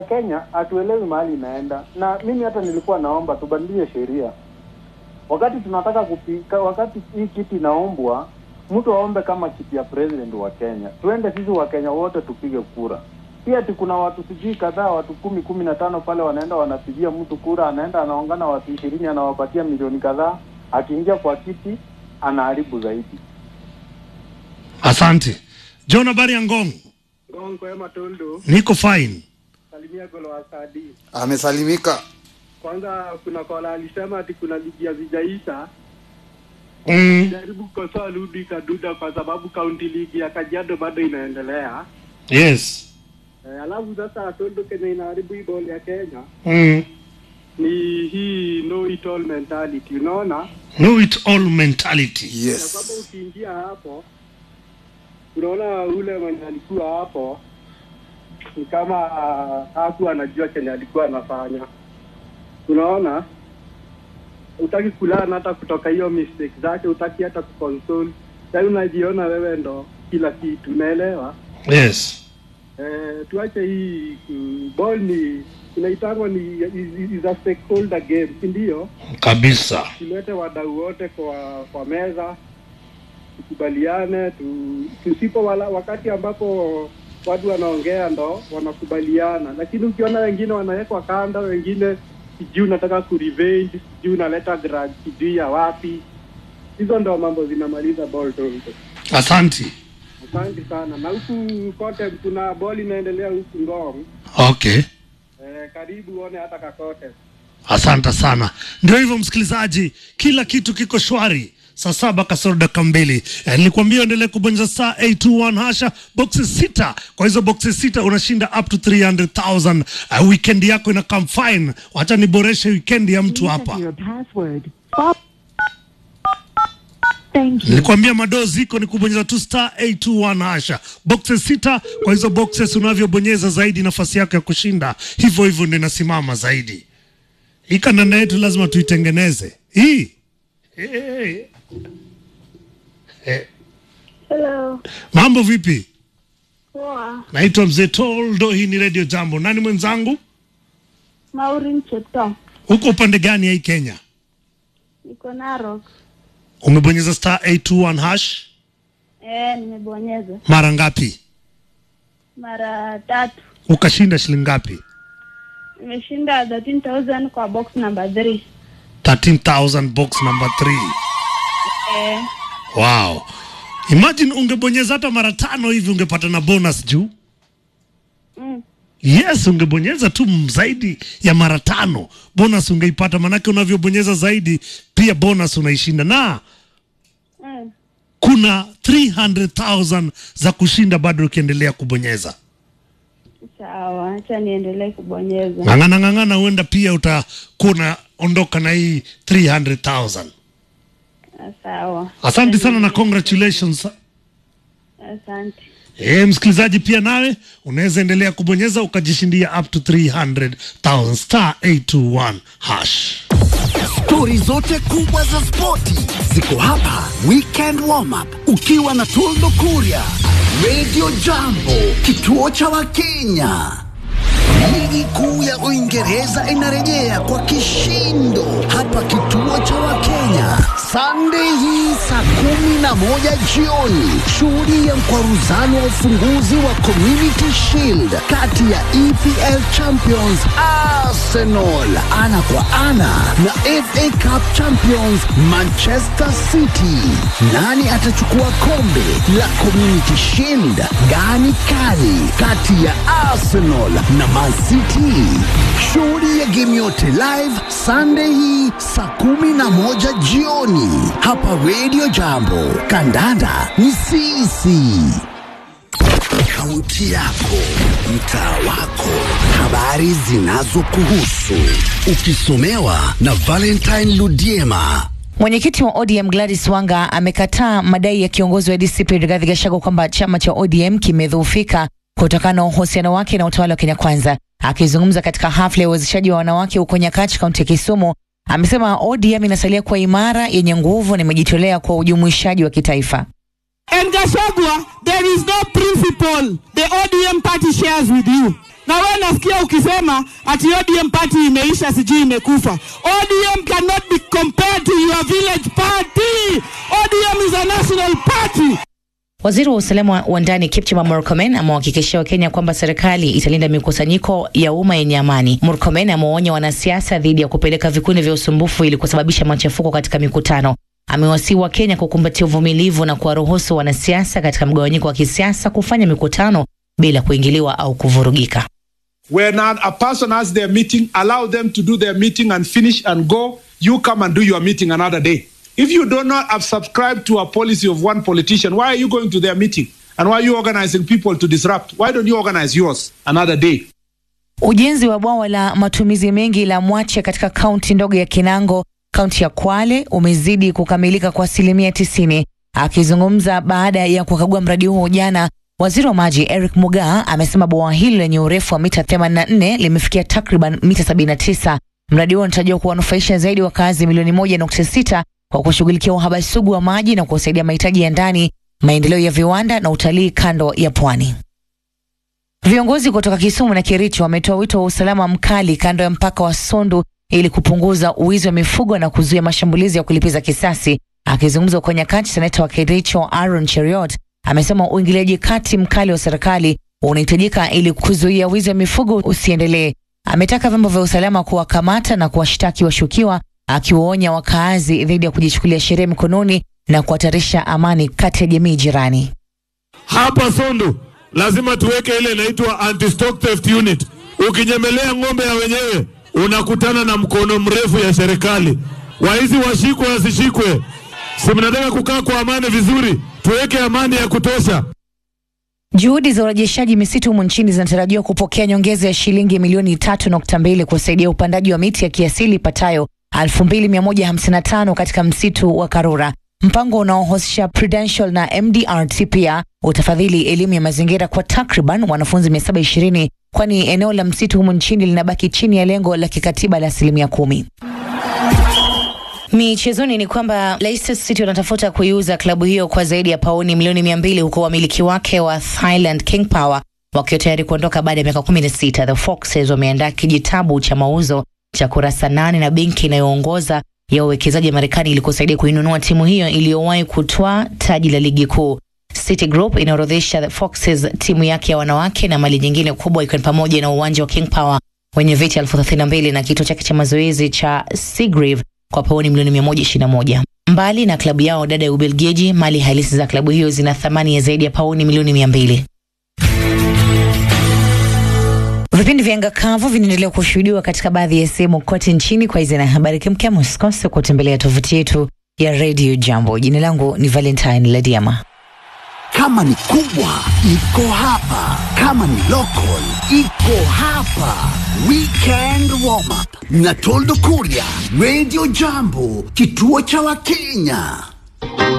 Kenya hatuelewi mahali inaenda, na mimi hata nilikuwa naomba tubadilishe sheria wakati tunataka kupika, wakati hii kiti inaombwa, mtu aombe kama kiti ya president wa Kenya, tuende sisi wa Kenya wote tupige kura. Pia ati kuna watu sijui kadhaa, watu kumi kumi na tano pale wanaenda wanapigia mtu kura, anaenda anaongana watu ishirini, anawapatia milioni kadhaa, akiingia kwa kiti anaharibu zaidi. Asante John, habari ya Ngong? Gongo Ema Toldo, Niko fine. salimia Golo Asadi. Amesalimika. Kwanza kuna kola alisema ati kuna ligi hazijaisha Mm, jaribu kukosoa Ludi Kaduda kwa sababu kaunti ligi ya Kajiado bado inaendelea. yes. E, alafu sasa Tondo Kenya inaharibu hii ball ya Kenya Mm. ni hii no it all mentality, unaona Know it all mentality. ya kwamba Yes. ukiingia hapo unaona ule mwenye alikuwa hapo ni kama hakuwa anajua kenye alikuwa anafanya, unaona utaki kulana hata kutoka hiyo mistake zake, utaki hata kuconsole, yaani unajiona wewe ndo kila kitu, unaelewa? Yes. Eh, tuache hii mm, ball ni inaitangwa ni is, is a stakeholder game, si ndio? Kabisa. tulete wadau wote kwa kwa meza tukubaliane tu, tusipo wala, wakati ambapo watu wanaongea ndo wanakubaliana, lakini ukiona wengine wanawekwa kando, wengine sijui unataka kurevenge, sijui unaleta grudge, sijui ya wapi, hizo ndo mambo zinamaliza ball Toronto. Asante. Asante sana. Na huku kote kuna ball inaendelea huku Ngong. Okay. Eh, karibu uone hata kakote. Asante sana. Ndio hivyo msikilizaji, kila kitu kiko shwari. Saa saba kasoro dakika mbili. Eh, nilikwambia uendelee kubonyeza star 821 hasha boxes sita. Kwa hizo boxes sita unashinda up to 300,000. Uh, weekend yako ina come fine. Wacha niboreshe weekend ya mtu hapa. Your password. Bob. Thank you. Nilikwambia madoo ziko ni kubonyeza tu star 821 hasha boxes sita. Kwa hizo boxes unavyobonyeza zaidi, nafasi yako ya kushinda hivyo hivyo ndio inasimama zaidi. Hii kandanda yetu lazima tuitengeneze hii. Hey. Hey. Hello. Mambo vipi? Poa. Naitwa Mzee Toldo, hii ni Radio Jambo. Nani mwenzangu? Maureen Chepto. Uko upande gani ya hii Kenya? Niko Narok. Umebonyeza star 821 hash Eh, nimebonyeza mara ngapi? mara tatu. Ukashinda shilingi ngapi? Nimeshinda 13000 kwa box number 3. 13000 box number 3. Eh, Wow. Imagine ungebonyeza hata mara tano hivi ungepata na bonus juu. mm, Yes, ungebonyeza tu m- zaidi ya mara tano bonus ungeipata, manake unavyobonyeza zaidi pia bonus unaishinda, na mm. kuna 300,000 za kushinda bado ukiendelea kubonyeza. Sawa, acha niendelee kubonyeza. Ng'ang'ana ng'ang'ana, huenda pia utakuwa unaondoka na hii 300,000. Ah, Sawa. Asante sana na congratulations. Asante. E, msikilizaji pia nawe unaweza endelea kubonyeza ukajishindia up to 300,000 star 821 hash. Stori zote kubwa za spoti ziko hapa. Weekend warm up ukiwa na Toldo Kuria, Radio Jambo, kituo cha Wakenya. Ligi kuu ya Uingereza inarejea kwa kishindo hapa kituo cha Wakenya Sunday hii saa kumi na moja jioni. Shuhudia mkwaruzano wa ufunguzi wa Community Shield kati ya EPL Champions Arsenal ana kwa ana na FA Cup Champions Manchester City. Nani atachukua kombe la Community Shield? Gani kali kati ya Arsenal na Man City? Shuhudia game yote live Sunday hii saa kumi na moja jioni hapa Radio Jambo. Kandanda ni sisi. Kaunti yako, mtaa wako, habari zinazokuhusu, ukisomewa na Valentine Ludiema. Mwenyekiti wa ODM Gladys Wanga amekataa madai ya kiongozi wa DCP Rigathi Gachagua kwamba chama cha ODM kimedhoofika kutokana na uhusiano wake na utawala wa Kenya Kwanza. Akizungumza katika hafla ya uwezeshaji wa wanawake huko Nyakach, kaunti ya Kisumu, amesema ODM inasalia kuwa imara, yenye nguvu na imejitolea kwa ujumuishaji wa kitaifa. And Gashagwa, there is no principle the ODM party shares with you. na wewe nasikia ukisema ati ODM party imeisha, sijui imekufa. ODM cannot be compared to your village party. ODM is a national party. Waziri wa usalama wa ndani Kipchumba Murkomen amewahakikishia Wakenya kwamba serikali italinda mikusanyiko ya umma yenye amani. Murkomen amewaonya wanasiasa dhidi ya kupeleka vikundi vya usumbufu ili kusababisha machafuko katika mikutano. Amewasihi Wakenya kukumbatia uvumilivu na kuwaruhusu wanasiasa katika mgawanyiko wa kisiasa kufanya mikutano bila kuingiliwa au kuvurugika. When a, a person has their meeting, allow them to do their meeting and finish and go. You come and do your meeting another day. If you do not have subscribed to a policy of one politician, why are you going to their meeting? And why are you organizing people to disrupt? Why don't you organize yours another day? Ujenzi wa bwawa la matumizi mengi la Mwache katika kaunti ndogo ya Kinango, kaunti ya Kwale, umezidi kukamilika kwa asilimia tisini. Akizungumza baada ya kukagua mradi huo jana, waziri wa maji Eric Mugaa amesema bwawa hilo lenye urefu wa mita 84 limefikia takriban mita 79. Mradi huo unatarajiwa kuwanufaisha zaidi wakazi milioni 1.6 kwa kushughulikia uhaba sugu wa maji na kusaidia mahitaji ya ndani, maendeleo ya viwanda na utalii kando ya pwani. Viongozi kutoka Kisumu na Kericho wametoa wito wa usalama mkali kando ya mpaka wa Sondu ili kupunguza uwizi wa mifugo na kuzuia mashambulizi ya kulipiza kisasi. Akizungumza kwa nyakati, seneta wa Kericho Aaron Cheriot amesema uingiliaji kati mkali wa serikali unahitajika ili kuzuia wizi wa mifugo usiendelee. Ametaka vyombo vya usalama kuwakamata na kuwashtaki washukiwa, akiwaonya wakaazi dhidi ya kujichukulia sheria mikononi na kuhatarisha amani kati ya jamii jirani. Hapa Sondu lazima tuweke ile inaitwa anti stock theft unit. Ukinyemelea ng'ombe ya wenyewe unakutana na mkono mrefu ya serikali. Waizi washikwe wasishikwe, si mnataka kukaa kwa amani vizuri? Tuweke amani ya kutosha. Juhudi za urejeshaji misitu humu nchini zinatarajiwa kupokea nyongeza ya shilingi milioni tatu nukta mbili kusaidia upandaji wa miti ya kiasili ipatayo 2155 katika msitu wa Karura. Mpango unaohusisha Prudential na MDRT pia utafadhili elimu ya mazingira kwa takriban wanafunzi 720 kwani eneo la msitu humu nchini linabaki chini ya lengo la kikatiba la asilimia kumi. Michezoni ni kwamba Leicester City wanatafuta kuiuza klabu hiyo kwa zaidi ya pauni milioni mia mbili huku wamiliki wake wa Thailand King Power wakiwa tayari kuondoka baada ya miaka kumi na sita. The Foxes wameandaa kijitabu cha mauzo cha kurasa nane na benki inayoongoza ya uwekezaji wa Marekani ili kusaidia kuinunua timu hiyo iliyowahi kutwaa taji la ligi kuu. City Group inaorodhesha The Foxes, timu yake ya wanawake na mali nyingine kubwa ikiwa ni pamoja na uwanja wa King Power wenye viti elfu thelathini na mbili na kituo chake cha mazoezi cha Seagrave kwa pauni milioni 121. Mbali na klabu yao dada ya Ubelgiji, mali halisi za klabu hiyo zina thamani ya zaidi ya pauni milioni 200. Vipindi vya anga kavu vinaendelea kushuhudiwa katika baadhi ya sehemu kote nchini. Kwa hizi na habari kemkem, usikose kutembelea tovuti yetu ya Radio Jambo. Jina langu ni Valentine Ladiama. Kama ni kubwa iko hapa, kama ni local iko hapa. Weekend warm up na Toldo Kuria, Radio Jambo, kituo cha Wakenya.